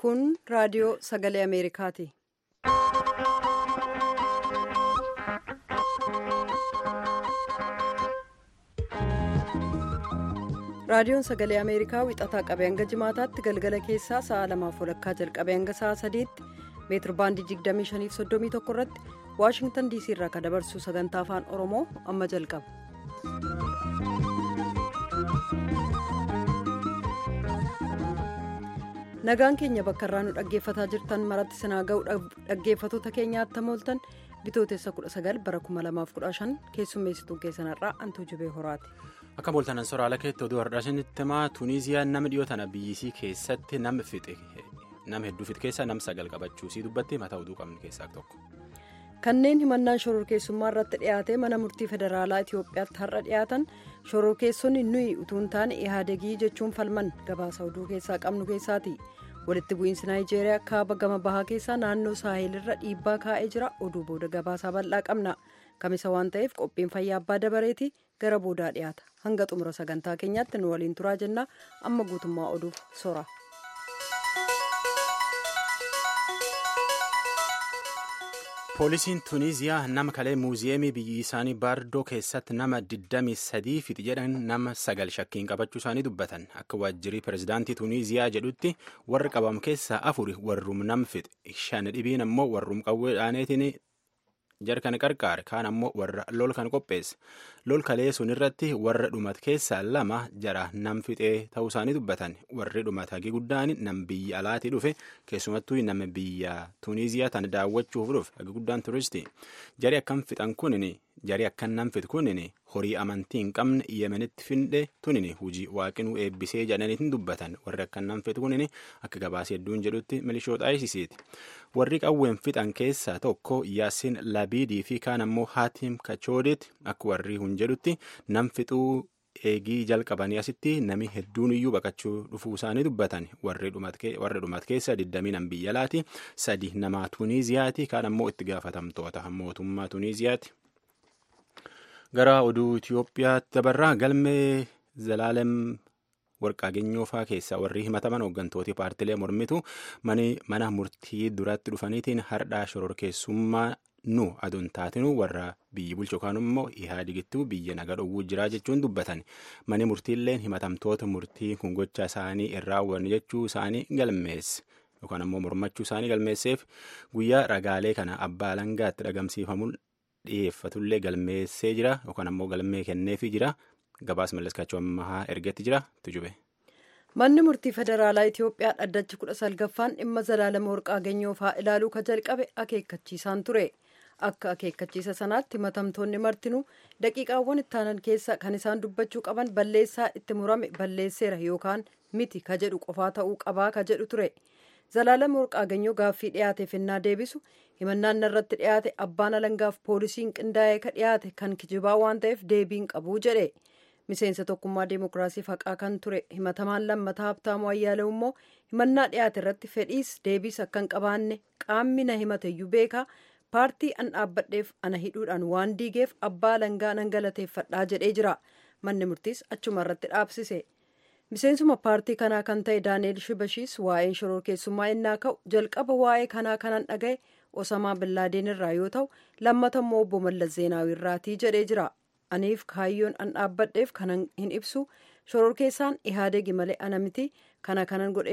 Kun raadiyoo sagalee Ameerikaati. Raadiyoon sagalee Ameerikaa wixataa qabee hanga jimaataatti galgala keessaa sa'a lamaaf walakkaa jalqabee hanga sa'a sadiitti meetir baandii 2531 irratti Waashingtan DC irraa kan dabarsu sagantaa afaan Oromoo amma jalqaba. Nagaan keenya bakka irraa nu dhaggeeffataa jirtan maratti sinaa ga'u dhaggeeffatoota keenyaatti mooltan bitootessa 19 bara 2015 keessummeessituu keessanarraa antuu jibee horaati. Akka mooltanan soraala keetti oduu hardhaasinitti himaa Tuuniiziyaan nama dhiyoo tana biyyisii keessatti nama fixe nama hedduu fixe keessaa nam sagal qabachuusii dubbatti mataa oduu qabnu keessaa tokko. Kanneen himannaan shororkeessummaa irratti dhiyaate mana murtii federaalaa Itoophiyaatti har'a dhiyaatan shororkeessonni nuyi utuu hin taane ihaadegii jechuun falman gabaasa oduu keessaa qabnu keessaati. walitti bu'iinsi naayijeeriyaa kaaba gama bahaa keessaa naannoo saahelirra dhiibbaa kaa'ee jira oduu booda gabaasaa bal'aa qabna kamisa waan ta'eef qophiin fayyaa abbaa dabareeti gara boodaa dhiyaata hanga xumura sagantaa keenyaatti nu waliin turaa jennaa amma guutummaa oduuf sora. poolisiin tuuniiziyaa nama kalee muuziyeemii biyyi isaanii baardoo keessatti nama 23 fixe jedhan nama sagal shakkiin qabachuu isaanii dubbatan akka waajjirii pirezidaantii tuuniiziyaa jedhutti warri qabam keessaa afuri warrum nam fixe shan dhibiin ammoo warrum qawwee dhaaneetiin jarkan qarqaare kaan ammoo warra lol kan qopheesse lol kalee sun irratti warra dhumat keessaa lama jara nam fixee ta'uu isaanii dubbatan warri dhumat hagi guddaan nam biyya alaatii dhufe keessumattuu nama biyya tuuniiziyaa tana daawwachuuf dhufe hagi guddaan turistii jari akkam fixan kunin jari akkan nam fixu kunin horii amantii hin qabne yemenitti finde tunin hujii waaqinuu eebbisee jedhaniitiin dubbatan warri akkan nam fixu kunin akka gabaasee hedduun jedhutti milishoota ayisisiiti warri qawween fixan keessaa tokko yaasin labiidii fi kaan ammoo haatim kachoodit akka warri hun jedhutti nam fixuu eegii jalqabanii asitti nami hedduun iyyuu baqachuu dhufuu isaanii dubbatan warri dhumat keessa 20 biyya alaati sadi nama tuuniiziyaati kaan ammoo itti gaafatamtoota mootummaa tuuniiziyaati. gara oduu Itiyoophiyaatti dabarraa galmee zalaalem warqaageenyoo fa'aa keessaa warri himataman hooggantooti paartilee mormitu mana murtii duratti dhufaniitiin hardhaa shororkeessummaa nu aduun taatinu warra biyyi bulchu yookaan immoo ihaadigittuu biyya naga dhowwuu jiraa jechuun dubbatan mani murtiilleen himatamtoota murtii kun gocha isaanii irraa waan jechuu isaanii galmeesse yookaan ammoo mormachuu isaanii galmeesseef guyyaa ragaalee kana abbaa alangaatti dhagamsiifamuun dhiyeeffatullee galmeessee jira yookaan ammoo galmee kenneefii jira gabaas mallaskaachuu ammaa ergetti jira tujube. manni murtii federaalaa itiyoophiyaa dhaddachi kudha salgaffaan dhimma zalaalama warqaageenyoo fa'aa ilaaluu ka jalqabe akeekkachiisaan ture akka akeekkachiisa sanaatti himatamtoonni martinuu daqiiqaawwan ittaanan keessa kan isaan dubbachuu qaban balleessaa itti murame balleesseera yookaan miti ka jedhu qofaa ta'uu qabaa ka jedhu ture zalaalama warqaageenyoo gaaffii dhiyaateef ennaa deebisu himannaan irratti dhiyaate abbaan alangaaf poolisiin qindaa'ee ka dhiyaate kan kijibaa waan ta'eef deebiin qabuu jedhe miseensa tokkummaa deemokiraasiif haqaa kan ture himatamaan lammataa habtaamuu ayyaalew immoo himannaa dhiyaate irratti fedhiis deebiis akka hin qabaanne qaamni na himateyyuu beekaa paartii an dhaabbadheef ana hidhuudhaan waan diigeef abbaa alangaa nan galateeffadhaa jedhee jira manni murtiis achuma irratti dhaabsise miseensuma paartii kanaa kan ta'e daani'eel shibashiis waa'een shororkeessummaa innaa ka'u jalqaba waa'ee kanaa kanan dhaga'e osamaa billaadeen irraa yoo ta'u lammata immoo obbo mallas zeenaawii irraatii jedhee jira aniif kaayyoon an dhaabbadheef kanan hin ibsu shororkeessaan ihaadegi malee ana miti kana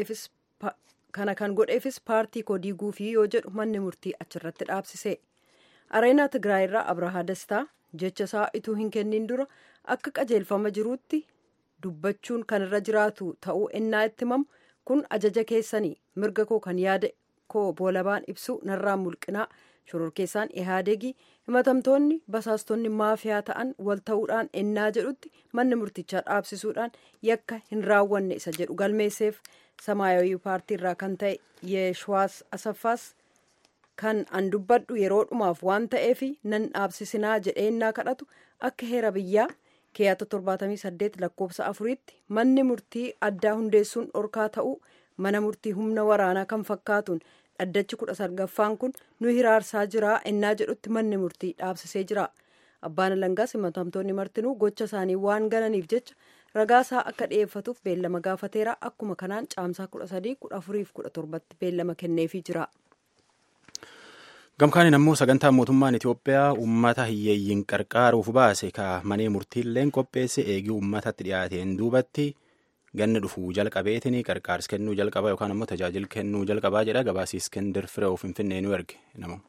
kan godheefis paartii koo diiguufii yoo jedhu manni murtii achirratti dhaabsise areenaa tigraay irraa abrahaa dastaa jecha isaa ituu hin kennin dura akka qajeelfama jiruutti dubbachuun kan irra jiraatu ta'uu ennaa itti himamu kun ajaja keessanii mirga koo kan yaada koo boolabaan ibsu narraan mulqinaa shororkeessaan ihaadegii himatamtoonni basaastonni maafiyaa ta'an wal ta'uudhaan ennaa jedhutti manni murtichaa dhaabsisuudhaan yakka hin raawwanne isa jedhu galmeesseef samaayawii paartii irraa kan ta'e yeeshwaas asaffaas kan an dubbadhu yeroo dhumaaf waan ta'eef nan dhaabsisinaa jedhee ennaa kadhatu akka heera biyyaa keeyata 78 lakkoofsa afuriitti manni murtii addaa hundeessuun dhorkaa ta'uu mana murtii humna waraanaa kan fakkaatuun dhaddachi kudha salgaffaan kun nu hiraarsaa jira ennaa jedhutti manni murtii dhaabsisee jira abbaan alangaas himatamtoonni martinuu gocha isaanii waan gananiif jecha ragaasaa akka dhiyeeffatuuf beellama gaafateera akkuma kanaan caamsaa 13 14 fi 17tti beellama kenneefii jira. gamkaaniin ammoo sagantaa mootummaan itiyoophiyaa uummata hiyyeeyyiin qarqaaruuf baase ka manee murtiilleen qopheesse eegii uummatatti dhiyaateen duubatti ganna dhufuu jalqabeetiin qarqaarsa kennuu jalqabaa yookaan ammoo tajaajila kennuu jalqabaa jedha gabaasii iskendir firee finfinnee nu erge nama.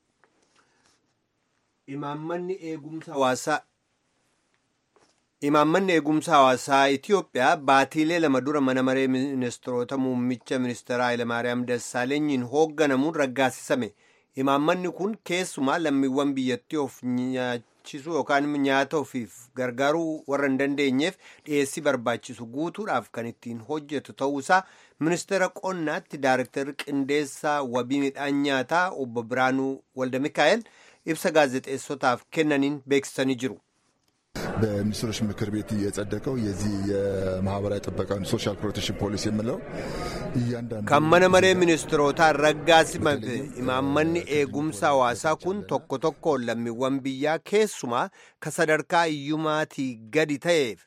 imaammanni eegumsa hawaasaa imaammanni eegumsa hawaasaa itiyoophiyaa baatiilee lama dura mana maree ministeerota muummicha ministeeraa hayilamaariyaam dassaalenyiin hoogganamuun raggaasisame imaammanni kun keessumaa lammiiwwan biyyattii of nyaachisuu yookaan nyaata ofiif gargaaruu warra hin dandeenyeef dhiyeessii barbaachisu guutuudhaaf kan ittiin hojjetu ta'uusaa ministeera qonnaatti daarektarri qindeessaa wabii midhaan nyaataa obbo Biraanuu Walda Mikaa'el ibsa gaazexeessotaaf kennaniin beeksisanii jiru. በሚኒስትሮች ምክር ቤት የጸደቀው የዚህ የማህበራዊ ጥበቃ ሶሻል ፕሮቴክሽን ፖሊሲ የምለው እያንዳንዱ ከመነ መሬ ሚኒስትሮታ ረጋሲመት ኢማመኒ ኤጉምሳ ሐዋሳ ኩን ቶኮ ቶኮ ለሚወን ብያ ኬሱማ ከሰደርካ እዩማቲ ገዲ ተኤፍ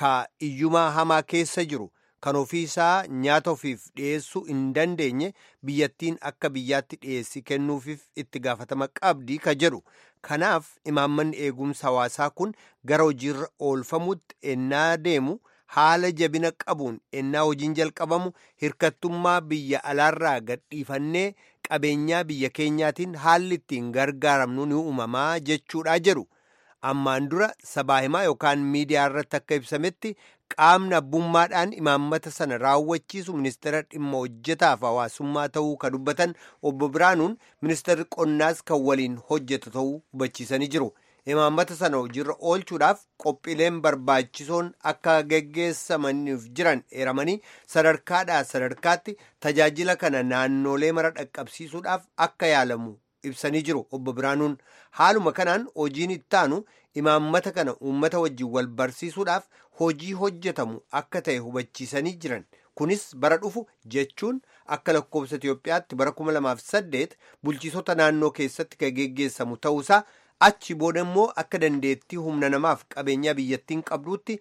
ከእዩማ ሀማ ኬሰ ጅሩ kan ofiisaa nyaata ofiif dhiyeessuu hin dandeenye biyyattiin akka biyyaatti dhiyeessii kennuufiif itti gaafatama qabdii ka jedhu kanaaf imaammanni eegumsa hawaasaa kun gara hojiirra oolfamutti ennaa deemu haala jabina qabuun ennaa hojiin jalqabamu hirkattummaa biyya alaarraa gadhiifannee qabeenyaa biyya keenyaatiin haalli ittiin gargaaramnu ni uumamaa jechuudha jedhu ammaan dura sabaa himaa yookaan miidiyaa irratti akka ibsametti qaamni abbummaadhaan imaammata sana raawwachiisu ministeera dhimma hojjetaaf hawaasummaa ta'uu ka dubbatan obbo Biraanuun ministeerri qonnaas kan waliin hojjetu ta'uu hubachiisanii jiru. Imaammata sana hojiirra oolchuudhaaf qophiileen barbaachisoon akka geggeessamaniif jiran eeramanii sadarkaadhaa sadarkaatti tajaajila kana naannolee mara dhaqqabsiisuudhaaf akka yaalamu ibsanii jiru obbo Biraanuun haaluma kanaan hojiin ittaanu imaammata kana uummata wajjin wal barsiisuudhaaf hojii hojjetamu akka ta'e hubachiisanii jiran kunis bara dhufu jechuun akka lakkoofsa Itiyoophiyaatti bara 2008 bulchiisota naannoo keessatti kan geggeessamu ta'uusaa achi booda immoo akka dandeettii humna namaaf qabeenyaa biyyattiin qabduutti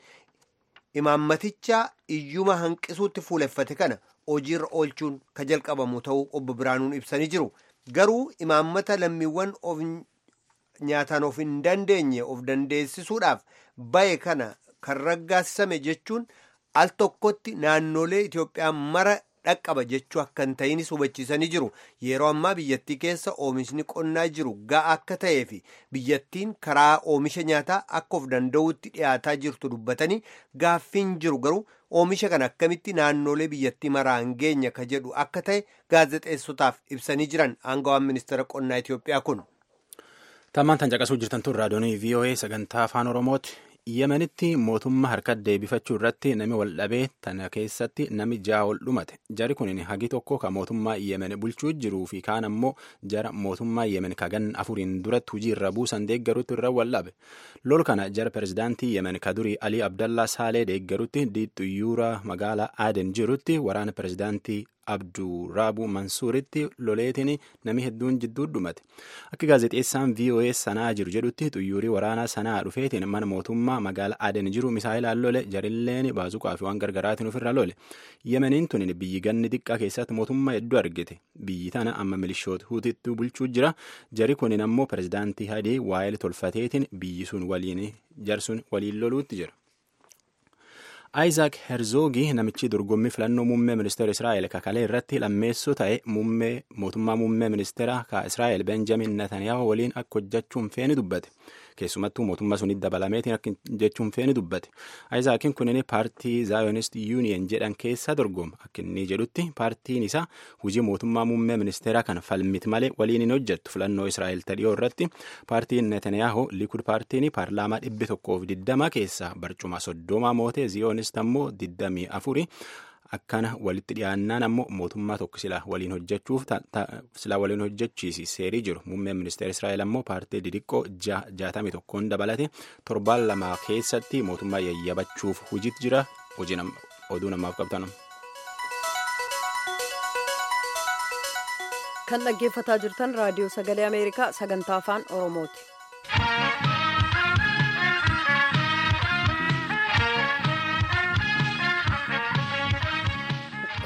imaammaticha iyyuma hanqisuutti fuuleffate kana hojiirra oolchuun ka jalqabamu ta'uu obbo Biraanuun ibsanii jiru garuu imaammata lammiiwwan of nyaataan of hin dandeenye of dandeessisuudhaaf bahe kana kan raggaasisame jechuun al tokkotti naannolee Itoophiyaa mara dhaqqaba jechuu akka hin ta'inis hubachiisanii jiru yeroo ammaa biyyattii keessa oomishni qonnaa jiru ga'a akka ta'ee fi biyyattiin karaa oomisha nyaataa akka of danda'utti dhiyaataa jirtu dubbatanii gaaffiin jiru garuu oomisha kana akkamitti naannolee biyyattii maraan geenya ka jedhu akka ta'e gaazexeessotaaf ibsanii jiran aangawaan ministeera qonnaa Itoophiyaa kun. Tammaan tan caqasuu jirtan tun raadiyoonii VOA sagantaa afaan Oromooti. Yemenitti mootummaa harka deebifachuu irratti nami wal dhabee tana keessatti nami ja'a ol dhumate. Jari kun hagi tokko ka mootummaa Yemen bulchuu jiruu fi kaan ammoo jara mootummaa Yemen ka gan afuriin duratti hujii irra buusan deeggarutti irra wal dhabe. Lol kana jara pirezidaantii Yemen ka durii Alii Abdallaa Saalee deeggarutti diixxuyyuura magaalaa Aden jirutti waraana pirezidaantii Abduraabu Mansuuritti loleetiin nami hedduun jidduu dhumate. Akka gaazexeessaan VOA sanaa jiru jedhutti xuyyuurii waraanaa sanaa dhufeetiin mana mootummaa magaalaa Aden jiru misaa'ilaan lole jarilleen baazuqaa fi waan gargaraatiin ofirra lole. Yemeniin tun biyyi ganni xiqqaa keessatti mootummaa hedduu argite. Biyyi tana amma milishoota huutitti bulchuu jira. Jari kunin ammoo pirezidaantii Hadii waa'ee tolfateetiin biyyi sun waliin jarsun waliin loluutti jira. Isaac Herzogii namichi dorgommii filannoo muummee ministeera Israa'el kakalee irratti lammeessoo ta'e muummee mootummaa muummee ministeera ka Israa'el Benjamin Netanyahu waliin akka hojjechuun feeni dubbate. Keessumattuu mootummaa sunitti dabalameetiin akka jechuun feeni dubbate. Isaaciin kunin paartii Zionist Union jedhan keessa dorgoma. Akka inni jedhutti paartiin isaa hojii mootummaa muummee ministeeraa kan falmiti malee waliin hin hojjettu filannoo Israa'el tadhiyoo irratti paartiin Netanyahu Likud paartiin paarlaamaa dhibbi tokkoof diddama keessaa barcuma soddoma mootee Zionist ammoo diddamii afuri. akkana walitti dhiyaannaan ammoo mootummaa tokko sila waliin hojjechuuf sila waliin hojjechiisi seerii jiru muummeen ministeera israa'el ammoo paartii didiqqoo jaatamii tokkoon dabalate torbaan lama keessatti mootummaa yayyabachuuf hojiitti jira hojii oduu namaaf qabtan. kan dhaggeeffataa jirtan raadiyoo sagalee ameerikaa sagantaa afaan oromooti.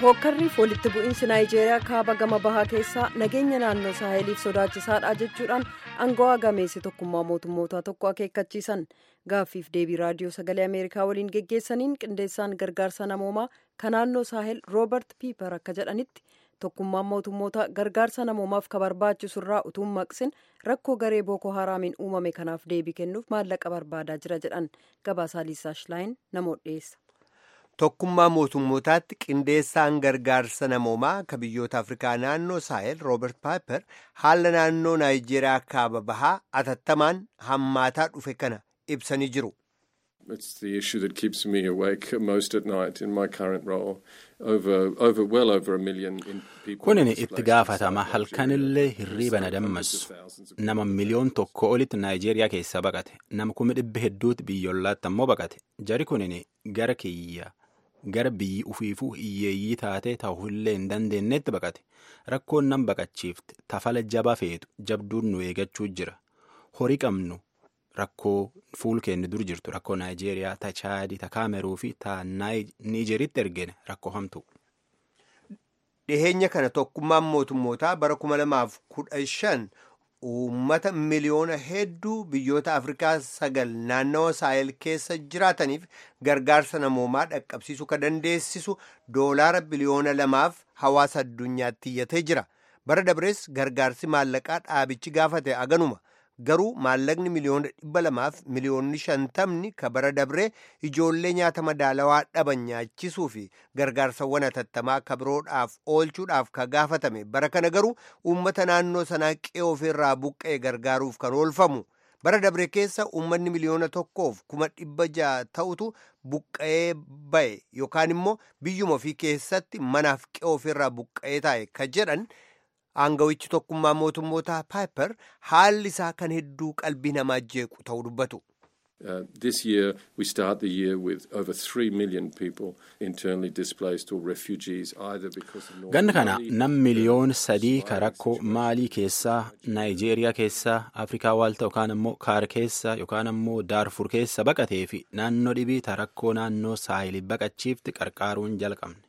hookkarriif walitti bu'iinsi naayijeeriyaa kaaba gama bahaa keessaa nageenya naannoo saaheliif sodaachisaadha jechuudhaan angawaa gameessi tokkummaa mootummootaa tokko akeekkachiisan gaaffiif deebii raadiyoo sagalee ameerikaa waliin geggeessaniin qindeessaan gargaarsa namoomaa kan naannoo saahel roobert piiper akka jedhanitti tokkummaan mootummoota gargaarsa namoomaaf ka barbaachisurraa utuu maqsin rakkoo garee booko haraamiin uumame kanaaf deebii kennuuf maallaqa barbaadaa jira jedhan gabaasaa liisaa shilaayin namoota dhiyeessa. tokkummaa mootummootaatti qindeessaan gargaarsa namoomaa ka biyyoota afrikaa naannoo saahel roobert paaper haala naannoo naayijeeriyaa kaaba bahaa atattamaan hammaataa dhufe kana ibsanii jiru. It's the issue that keeps me awake most at night in my current role. Over, over, well over a million in people. Kunin itti gaafatama halkanillee hirriiba na dammassu. Nama miliyoon tokko olitti Naayijeeriyaa keessaa baqate. Nama kuma dhibba hedduutti biyyoolaatti ammoo baqate. Jari kunin gara kiyya gara biyyi ufiifuu hiyyeeyyii taatee ta'uullee hin dandeenyetti baqate. Rakkoon nan baqachiifte tafala jaba feetu jabduun nu eegachuu jira. Horii qabnu rakkoo fuul keenya dur jirtu rakkoo naayijeeriyaa ta chaadii ta kaameruu fi ta niijeritti ergine rakkoo hamtu. dhiheenya kana tokkummaan mootummootaa bara 2015 uummata miliyoona hedduu biyyoota afrikaa sagal naannawa saahel keessa jiraataniif gargaarsa namoomaa dhaqqabsiisuu ka dandeessisu doolaara biliyoona lamaaf hawaasa addunyaatti iyyatee jira bara dabrees gargaarsi maallaqaa dhaabichi gaafate aganuma garuu maallaqni miliyoona dhibba lamaaf miliyoonni shantamni ka bara dabree ijoollee nyaata madaalawaa dhaban nyaachisuu fi gargaarsawwan hatattamaa ka biroodhaaf oolchuudhaaf ka gaafatame bara kana garuu uummata naannoo sanaa qe'ee ofirraa buqqa'e gargaaruuf kan oolfamu bara dabre keessa uummanni miliyoona tokkoof kuma dhibba ja'a ta'utu buqqa'ee ba'e yookaan immoo biyyuma ofii keessatti manaaf qe'ee ofirraa buqqa'ee taa'e ka jedhan. aangawichi tokkummaa mootummoota paaper haalli isaa kan hedduu qalbii namaa jeequ ta'uu dubbatu. Uh, this year, we start the year with over 3 million people internally displaced or refugees, either because of North Ganna kana Mali, nam miliyoon sadii ka rakkoo maalii keessaa Naayijeeriyaa keessaa Afrikaa waalta yookaan ammoo kaar keessaa yookaan ammoo Daarfur keessa baqatee fi naannoo dhibii ta rakkoo naannoo saahilii baqachiifti qarqaaruun jalqabne.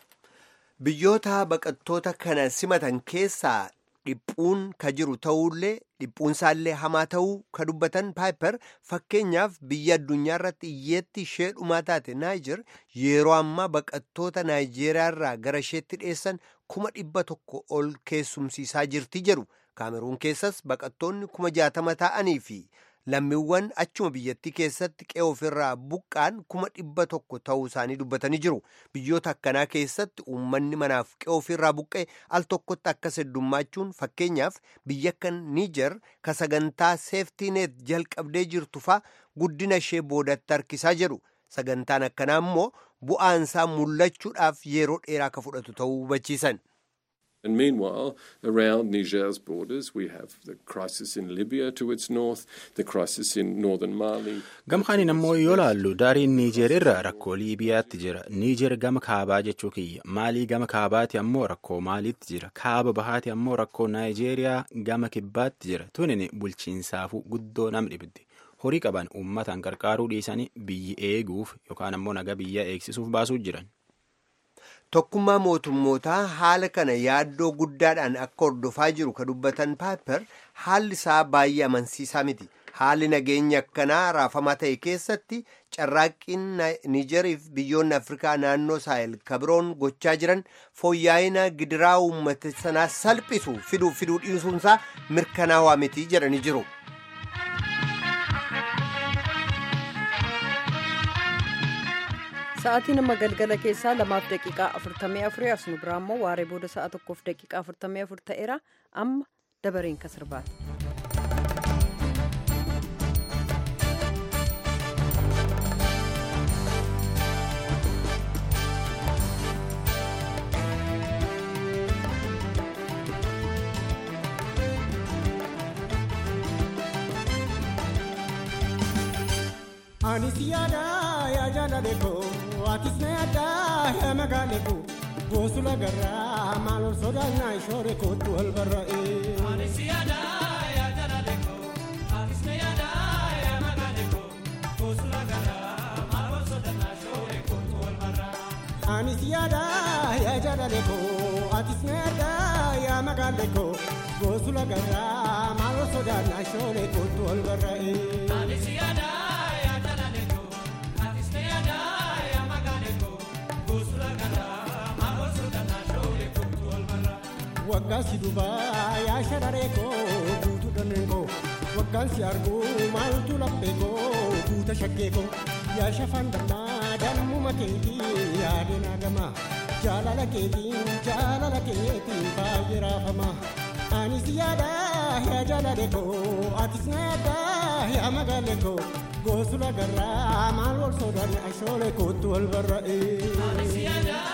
Biyyoota baqattoota kana simatan keessaa dhiphuun ka jiru ta'ullee dhiphuunsaallee hamaa ta'uu ka dubbatan paaper fakkeenyaaf biyya addunyaa irratti iyyeetti ishee dhumaa taate naayijer yeroo ammaa baqattoota naayijeeriyaa irraa gara isheetti dhiyeessan kuma dhibba tokko ol keessumsiisaa jirti jedhu kaameruun keessas baqattoonni kuma jaatama ta'anii fi lammiiwwan achuma biyyattii keessatti qe'ee ofirraa buqqaan kuma dhibba tokko ta'uu isaanii dubbatanii jiru biyyoota akkanaa keessatti uummanni manaaf qe'ee ofirraa buqqee al tokkotti akkas heddummachuun fakkeenyaaf biyya akka niijer ka sagantaa seeftiineet jalqabdee jirtu faa guddina ishee boodatti harkisaa jedhu sagantaan akkanaa immoo bu'aansaa mul'achuudhaaf yeroo dheeraa ka fudhatu ta'uu hubachiisan. And meanwhile, around Niger's borders, we have the crisis in Libya to its north, the crisis in northern Mali. Gamkaaniin ammoo yoo laallu daariin Niijer irra rakkoo Liibiyaatti jira. Niijer gama kaabaa jechuu kiyya. Maalii gama kaabaati ammoo rakkoo Maaliitti jira. Kaaba bahaati ammoo rakkoo Naayijeeriyaa gama kibbaatti jira. Tunin bulchiinsaafuu guddoo nam dhibdi. Horii qaban uummataan qarqaaruu dhiisanii biyyi eeguuf yookaan ammoo naga biyya eegsisuuf baasuu jiran. Tokkummaa mootummootaa haala kana yaaddoo guddaadhaan akka hordofaa jiru ka dubbatan paaper haalli isaa baay'ee amansiisaa miti. Haalli nageenya akkanaa raafamaa ta'e keessatti carraaqqiin Niijeriif biyyoonni Afrikaa naannoo saahel kabiroon gochaa jiran fooyya'ina gidiraa uummata sanaa salphisu fiduu fiduu dhiisuunsaa mirkanaawaa miti jedhanii jiru. Sa'aatiin amma galgala keessaa lamaaf daqiiqaa afurtamii afurii as nu biraa immoo waaree booda sa'a tokkoof daqiiqaa afurtamii afur ta'eera amma dabareen ka sirbaati. Anis yaada yaa jaalale koo atis na yaada yaa magaale koo goosula garraa maal ol sodaannaa shoore kootu wal barra'e. Anis yaada yaa jaalale koo atis na yaada yaa magaale koo goosula garraa maal ol sodaannaa shoore kootu wal barra'e. Anis yaada yaa jaalale koo atis na addaa yaa magaale koo goosula garraa maaloo sodaannaa shoolee kootu ol barra'ee. waggaan si dubaa yaa shararee koo guutuu dhanneen koo waggaan si arguu maaltu laphee koo guuta shaggee koo yaa shafaan dammaa dammuma keetii yaadeen hagamaa jaalala keetiin jaalala keetiin baay'ee raafamaa anis yaada yaa jaalale koo atis na yaada yaa magaale koo goosula garraa maal wal sodaanne ashoolee kootu wal barra'ee.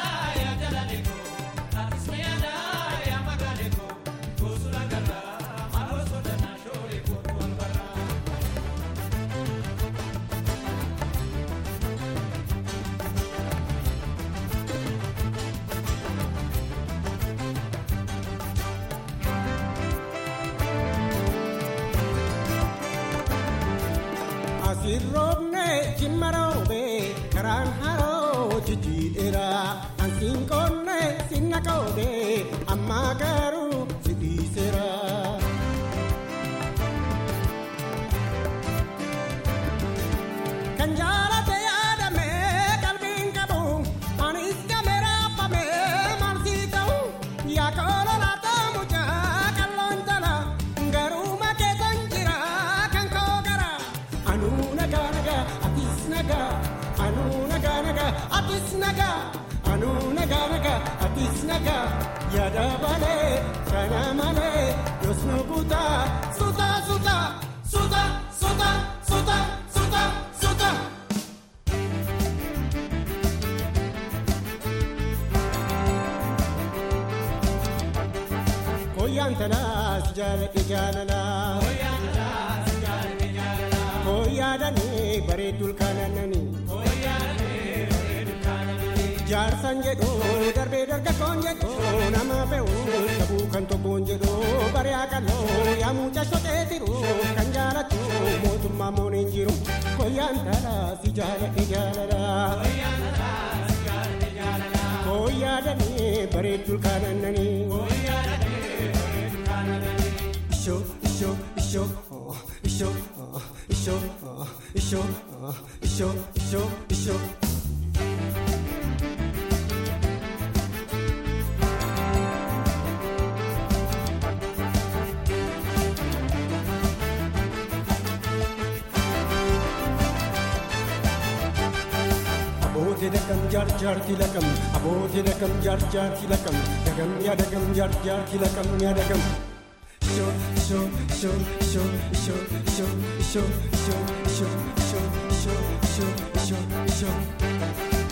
asirroobne jimmaroobe karaan haroo jijjiidheera ansiin qoonne sinna qoode ammaa garuu si dhiiseera. kan jaalate yaadame qalbiin qabu anis game raafame maal sii ta'u yaa koolola toomuchaa qalloon tala garuu makee kan jira kan koo gara anuu nagaa nagaa atis nagaa anuu nagaa nagaa atis nagaa anuu nagaa nagaa atis nagaa yaada balee kana malee yoos nu kutaa suuta suuta suuta suuta suuta suuta suuta. Koyyaan talaas jaalladhe jaalalaa. Koyyaadanii bareedduu ilkaananii. Jaarsan jedhu darbee dargaggoon jedhu nama fe'u qabuu kan tokkoon jedhu bari'aa qal'oo yaa mucaa shotee jiru kan jaalatu mootummaa mooneen jiru koyyaan talaas jaalladhe jaalalaa. Koyyaadanii bareedduu ilkaananii. Isho isho isho oh, isho oh, isho oh, isho oh, isho isho isho. Aboote dagam jaar jaarti lakam aboote dagam jaar jaarti lakam dagam yaa dagam jaar jaarti lakam yaa dagam. Isho isho isho isho isho isho isho isho isho isho isho isho isho isho.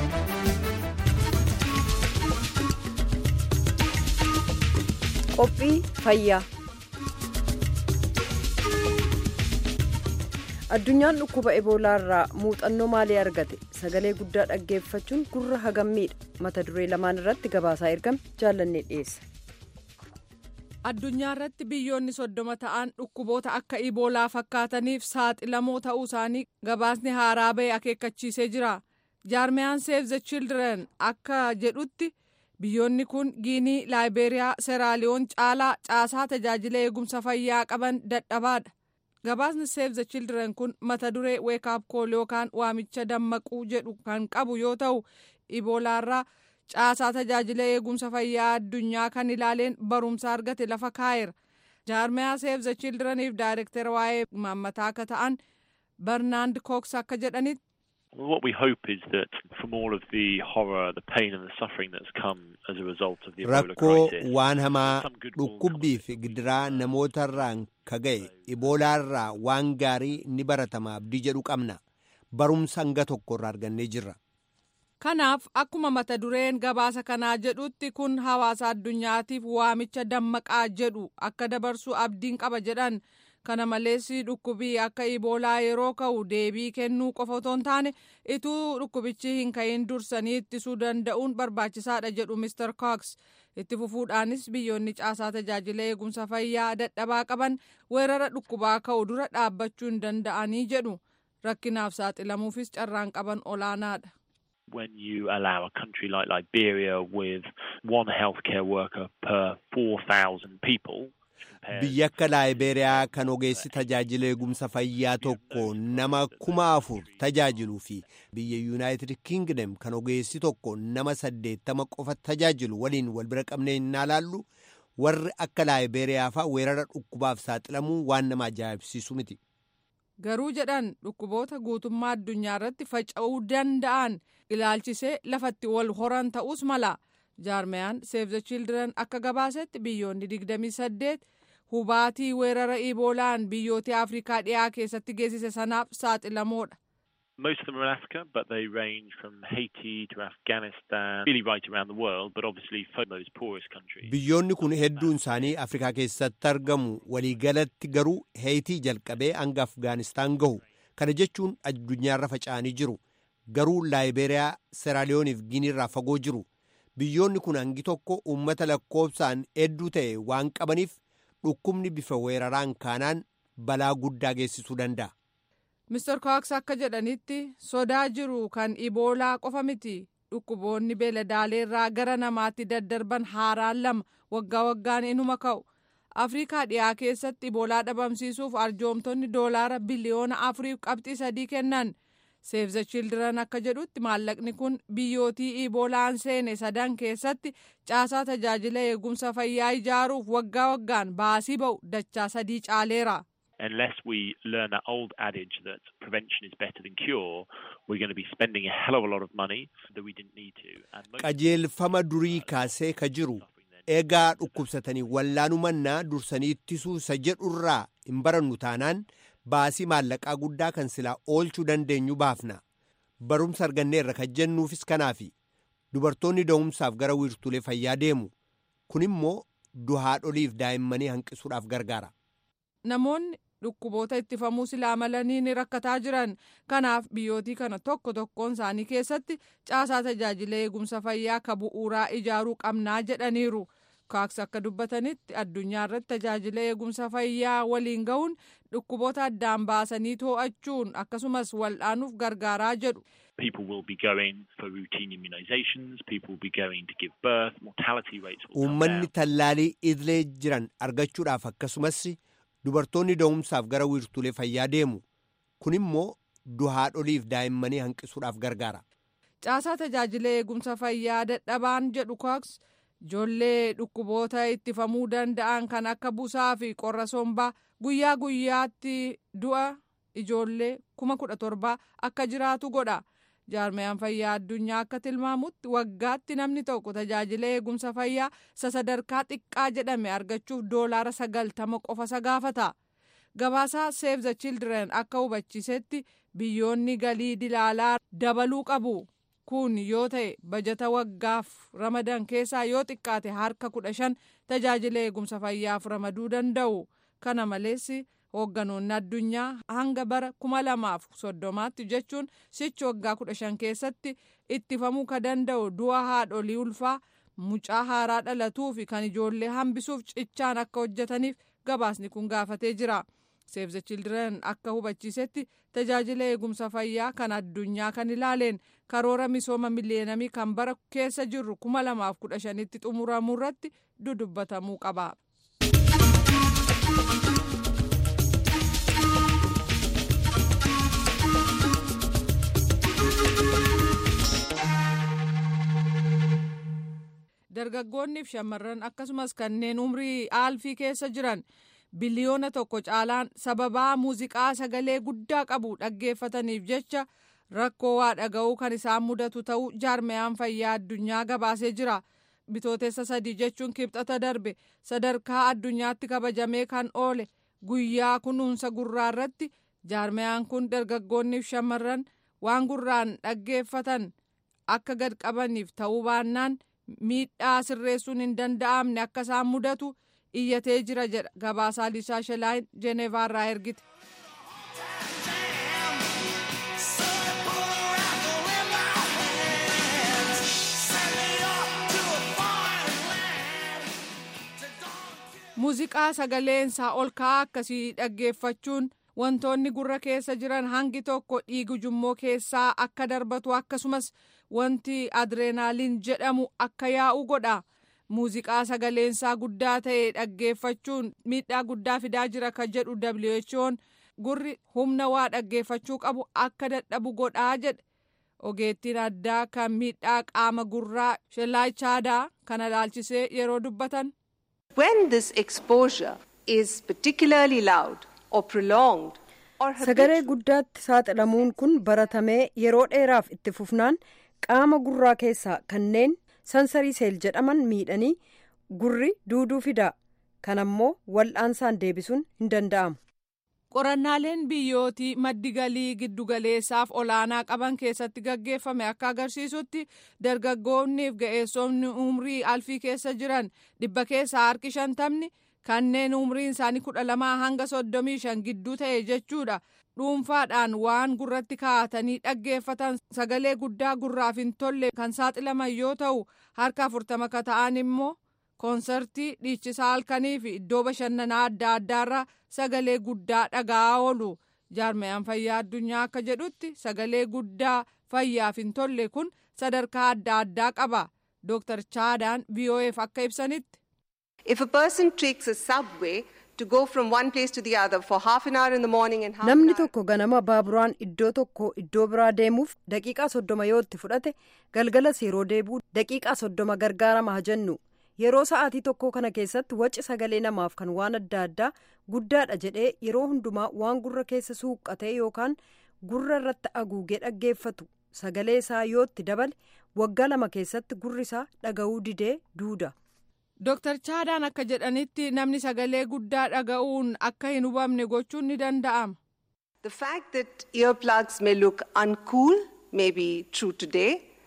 Qophii fayyaa. Addunyaan dhukkuba eboolaa irraa muuxannoo maalii argate sagalee guddaa dhaggeeffachuun gurra hagammiidha mata duree lamaan irratti gabaasaa ergame jaallannee dhiyeessa. addunyaa irratti biyyoonni soddoma ta'an dhukkuboota akka iboolaa fakkaataniif saaxilamoo ta'uu isaanii gabaasni haaraa ba'e akeekkachiisee jira jaarmiyaan seef the children akka jedhutti biyyoonni kun giinii laayibeeriyaa seeraaliyoon caalaa caasaa tajaajila eegumsa fayyaa qaban dadhabaadha gabaasni seef the children kun mata duree weekaap kool yookaan waamicha dammaquu jedhu kan qabu yoo ta'u iboolaarraa caasaa tajaajila eegumsa fayyaa addunyaa kan ilaaleen barumsa argate lafa kaa'eera jaarmiyaa seef the childreniif daayirektara waa'ee maammataa akka ta'an barnaand kooks akka jedhanitti Well, what we hope is that from all of the horror, the pain and the suffering that's come as a result of the Ebola rakkoo crisis, waan hamaa some good will come dhukkubbii of fi it. gidiraa namootarraan kaga'e iboolaarraa waan gaarii ni baratama abdii jedhu qabna barumsa hanga tokkorraa argannee jirra kanaaf akkuma mata dureen gabaasa kanaa jedhutti kun hawaasa addunyaatiif waamicha dammaqaa jedhu akka dabarsu abdiin qaba jedhan kana malees dhukkubii akka iboolaa yeroo ka'u deebii kennuu qofa otoo hin taane ituu dhukkubichi hin ka'in dursanii ittisuu danda'uun barbaachisaadha jedhu Mr. Cox. itti fufuudhaanis biyyoonni caasaa tajaajila eegumsa fayyaa dadhabaa qaban weerara dhukkubaa ka'u dura dhaabbachuu hin danda'anii jedhu rakkinaaf saaxilamuufis carraan qaban olaanaadha. when you allow a country like Liberia with one healthcare worker per 4,000 people. Biyya akka Laayiberiyaa kan ogeessi tajaajila eegumsa fayyaa tokko nama kuma afur tajaajiluu fi biyya Yuunaayitid Kingdom kan ogeessi tokko nama saddeettama qofa tajaajilu waliin wal bira qabnee hin ilaallu warri akka Laayiberiyaa fa'aa weerara dhukkubaaf saaxilamuu waan nama ajaa'ibsiisu miti. Garuu jedhan dhukkuboota guutummaa addunyaa irratti faca'uu danda'an ilaalchisee lafatti wal horan ta'us mala. Jaarmeyaan Save the Children akka gabaasetti biyyoonni 28 hubaatii weerara iboolaan biyyoota Afrikaa dhiyaa keessatti geessise sanaaf saaxilamoodha. Most of them are in Africa, but they range from Haiti to Afghanistan, really right around the world, but obviously for those poorest countries. Biyyoonni kun hedduun isaanii Afrikaa keessatti argamu waliigalatti garuu Heeyitii jalqabee hanga Afgaanistaan gahu. Kana jechuun addunyaarra faca'anii jiru. Garuu Laayiberiyaa, Seraaliyooniif Giniirraa fagoo jiru. Biyyoonni kun hangi tokko uummata lakkoofsaan hedduu ta'e waan qabaniif dhukkubni bifa weeraraan kaanaan balaa guddaa geessisuu danda'a. Mr. Cox akka jedhanitti sodaa jiru kan iboolaa qofa miti dhukkuboonni beeladaaleerraa gara namaatti daddarban haaraan lama waggaa waggaan inuma ka'u. Afrikaa dhiyaa keessatti iboolaa dhabamsiisuuf arjoomtonni doolaara biliyoona afuriif qabxii sadii kennan. Save the Children akka jedhutti maallaqni kun biyyootii iboolaan seene sadan keessatti caasaa tajaajila eegumsa fayyaa ijaaruuf waggaa waggaan baasii ba'u dachaa sadii caaleera. unless we learn that old adage that prevention is better than cure, we're going to be spending a hell of a lot of money that we didn't need to. And most Qajeelfama durii kaasee ka jiru egaa dhukkubsatanii wallaanumannaa dursanii ittisuu isa jedhurraa hin barannu taanaan baasii maallaqaa guddaa kan silaa oolchuu dandeenyu baafna. Barumsa arganneerra kan jennuufis kanaafi dubartoonni da'umsaaf gara wiirtuulee fayyaa deemu. Kun immoo duhaadholiif daa'immanii hanqisuudhaaf gargaara. Namoonni dhukkuboota ittifamuu silaa malanii ni rakkataa jiran kanaaf biyyootii kana tokko tokkoon isaanii keessatti caasaa tajaajila eegumsa fayyaa ka bu'uuraa ijaaruu qabnaa jedhaniiru. kaaks akka dubbatanitti addunyaa irratti tajaajila eegumsa fayyaa waliin gahuun dhukkuboota addaan baasanii to'achuun akkasumas wal'aanuuf gargaaraa jedhu. people will be going for routine immunizations, people will be going to give birth, mortality rates will come Uummanni down. tallaalii idilee jiran argachuudhaaf akkasumas dubartoonni da'umsaaf gara wiirtuulee fayyaa deemu. Kun immoo duhaadholiif daa'immanii hanqisuudhaaf gargaara. Caasaa tajaajila eegumsa fayyaa dadhabaan jedhu kaaks ijoollee dhukkuboota ittifamuu danda'an kan akka busaa fi qorra sombaa guyyaa guyyaatti du'a ijoollee kuma kudha torbaa akka jiraatu godha. jaarmayaan fayyaa addunyaa akka tilmaamutti waggaatti namni tokko tajaajila eegumsa fayyaa isa sadarkaa xiqqaa jedhame argachuuf doolaara sagaltama qofa isa gaafata. Gabaasaa Save the Children akka hubachiisetti biyyoonni galii dilaalaa dabaluu qabu. Kun yoo ta'e bajata waggaaf ramadan keessaa yoo xiqqaate harka kudha shan tajaajila eegumsa fayyaaf ramaduu danda'u. Kana malees hoogganoonni addunyaa hanga bara kuma lamaaf soddomaatti jechuun sichi waggaa kudha shan keessatti ittifamuu ka danda'u du'a haadholii ulfaa mucaa haaraa dhalatuu fi kan ijoollee hambisuuf cichaan akka hojjetaniif gabaasni kun gaafatee jira. Save the Children akka hubachiisetti tajaajila eegumsa fayyaa kan addunyaa kan ilaaleen karoora misooma miliyeenamii kan bara keessa jirru kuma lamaaf kudha shanitti xumuramuu irratti dudubbatamuu qaba. dargaggoonnii fi shamarran akkasumas kanneen umrii aalfii keessa jiran biliyoona tokko caalaan sababaa muuziqaa sagalee guddaa qabu dhaggeeffataniif jecha rakkoo waa dhaga'uu kan isaan mudatu ta'uu jaarmayaan fayyaa addunyaa gabaasee jira. bitootessa sadii jechuun kibxata darbe sadarkaa addunyaatti kabajamee kan oole guyyaa kunuunsa gurraa irratti jaarmayaan kun dargaggoonniif shamarran waan gurraan dhaggeeffatan akka gad qabaniif ta'uu baannaan miidhaa sirreessuun hin danda'amne akka isaan mudatu iyyatee jira jedha gabaasaa lisaa shelaayin jeneevaarraa ergite. muuziqaa sagaleensaa ol ka'aa akkasii dhaggeeffachuun wantoonni gurra keessa jiran hangi tokko dhiigu jummoo keessaa akka darbatu akkasumas wanti adreenaaliin jedhamu akka yaa'u godha muuziqaa sagaleensaa guddaa ta'e dhaggeeffachuun miidhaa guddaa fidaa jira kan jedhu who'n gurri humna waa dhaggeeffachuu qabu akka dadhabu godhaa jedhe ogeettiin addaa kan miidhaa qaama gurraa shellaayichaadaa kana ilaalchisee yeroo dubbatan. When this exposure is particularly loud or prolonged or sagalee guddaatti saaxilamuun kun baratamee yeroo dheeraaf itti fufnaan qaama gurraa keessaa kanneen sansarii seel jedhaman miidhanii gurri duuduu fida kanammoo wal'aansaan deebisuun hin danda'amu. qorannaaleen biyyootii maddi galii giddugaleessaaf olaanaa qaban keessatti gaggeeffame akka agarsiisutti dargaggoonniif ga'eessonni umrii alfii keessa jiran dhibba keessaa harki shantamni kanneen umriin isaanii kudha lamaa hanga soddomii shan gidduu ta'e jechuudha dhuunfaadhaan waan gurratti kaa'atanii dhaggeeffatan sagalee guddaa gurraaf hin tolle kan saaxilaman yoo ta'u harka afurtama ka ta'an immoo koonsartii dhiichisaa halkanii fi iddoo bashannanaa adda addaarraa sagalee guddaa dhaga'aa oolu jaarmayaan fayyaa addunyaa akka jedhutti sagalee guddaa fayyaaf hin tolle kun sadarkaa adda addaa qaba dooktar chaadaan vo'eef akka ibsanitti. If a person takes a subway to go from one place to the other for half an hour in the morning and half namni an hour tokko ganama baaburaan iddoo tokko iddoo biraa deemuuf daqiiqaa soddoma yoo itti fudhate galgalas yeroo deebi'u daqiiqaa soddoma gargaarama haa jennu yeroo sa'aatii tokko kana keessatti wacci sagalee namaaf kan waan adda addaa guddaadha jedhee yeroo hundumaa waan gurra keessa suuqqatee yookaan gurra irratti haguugee dhaggeeffatu sagalee isaa yoo itti dabale waggaa lama keessatti gurri isaa dhaga'uu didee duuda. Dooktar Chaadaan akka jedhanitti namni sagalee guddaa dhaga'uun akka hin hubamne gochuun ni danda'ama. The fact that earplugs may look uncool may be true today,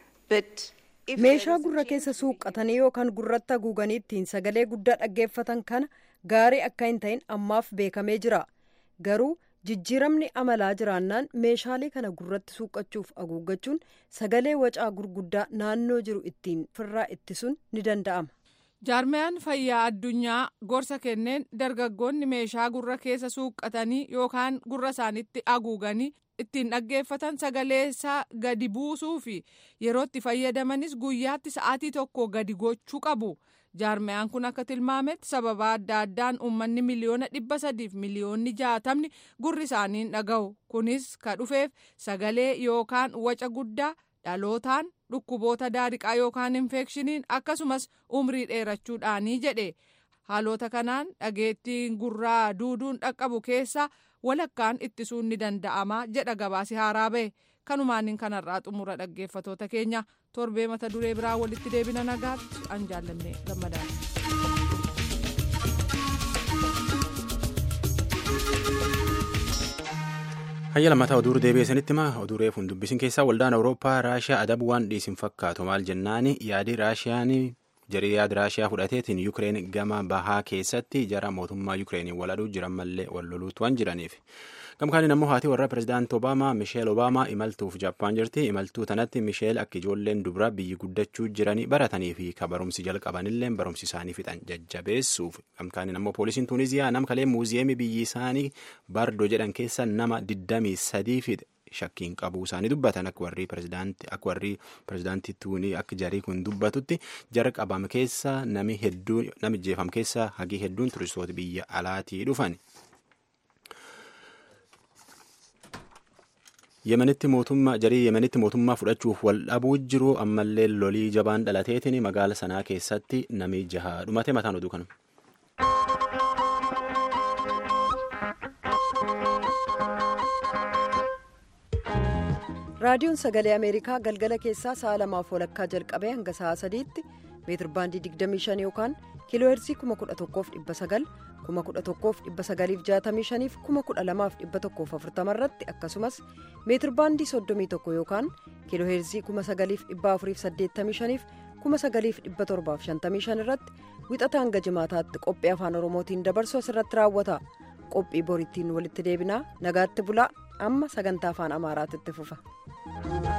but if meeshaa there is a gurra change keessa in suuqqatanii yookaan gurratti haguuganii ittiin sagalee guddaa dhaggeeffatan kana gaarii akka hin ta'in ammaaf beekamee jira garuu jijjiiramni amalaa jiraannaan meeshaalee kana gurratti suuqqachuuf haguuggachuun sagalee wacaa gurguddaa naannoo jiru ittiin firraa ittisuun ni danda'ama. jaarmayaan fayyaa addunyaa gorsa kenneen dargaggoonni meeshaa gurra keessa suuqqatanii yookaan gurra isaanitti haguuganii ittiin dhaggeeffatan sagalee isaa gadi buusuu fi yeroo itti fayyadamanis guyyaatti sa'aatii tokko gadi gochuu qabu. jaarmayaan kun akka tilmaametti sababa adda addaan uummanni miliyoona dhibba sadiif miliyoonni jaatamni gurri isaaniin dhaga'u kunis ka dhufeef sagalee yookaan waca guddaa dhalootaan dhukkuboota daariqaa yookaan infekshiniin akkasumas umrii dheerachuudhaanii jedhe haalota kanaan dhageettiin gurraa duuduun dhaqqabu keessa walakkaan ittisuun ni danda'ama jedha gabaasi haaraa ba'e kanumaaniin kanarraa xumura dhaggeeffatoota keenya torbee mata duree biraa walitti deebina nagaatti an jaallanne gammadaadha. hayya lammataa oduu deebi'ee sanitti hima oduu reefuun dubbisin keessaa waldaan awurooppaa raashiyaa adabu waan dhiisin fakkaatu maal jennaani yaadi raashiyaan jarii yaada raashiyaa fudhateetiin yukireen gama bahaa keessatti jara mootummaa yukireenii waladuu jiran mallee wal loluutu waan jiraniif gamkaaniin ammoo haati warra pirezidaanti obaamaa misheel obaamaa imaltuuf jaappaan jirti imaltuu tanatti misheel akka ijoolleen dubra biyyi guddachuu jiranii baratanii fi ka barumsi jalqabanillee barumsi isaanii fixan jajjabeessuuf gamkaaniin ammoo poolisiin tuuniziyaa nam kalee muuziyeemii biyyi isaanii baardoo jedhan keessa nama 23 fixe shakkiin qabuu isaanii dubbatan akka warri pirezidaantii akka warri pirezidaantii tuunii akka jarii kun dubbatutti jara qabame keessa nami hedduun nami jeefam keessa hagii hedduun turistoota biyya alaatii dhufan. yemenitti mootummaa jarii yemenitti mootummaa fudhachuuf wal dhabuu jiru ammallee lolii jabaan dhalateetiin magaala sanaa keessatti nami jaha dhumate mataan oduu kanuma. raadiyoon sagalee ameerikaa galgala keessaa sa'a lamaaf walakkaa jalqabee hanga sa'a sadiitti meetir baandii 25 yookaan kiiloo heersii 11,900 11,965 fi 12,140 irratti akkasumas meetir baandii 31 yookaan kiiloo heersii 9,485 fi 9,755 irratti wixata hanga jimaataatti qophii afaan oromootiin dabarsu asirratti raawwata qophii borittiin walitti deebinaa nagaatti bulaa amma sagantaa afaan amaaraatti fufa.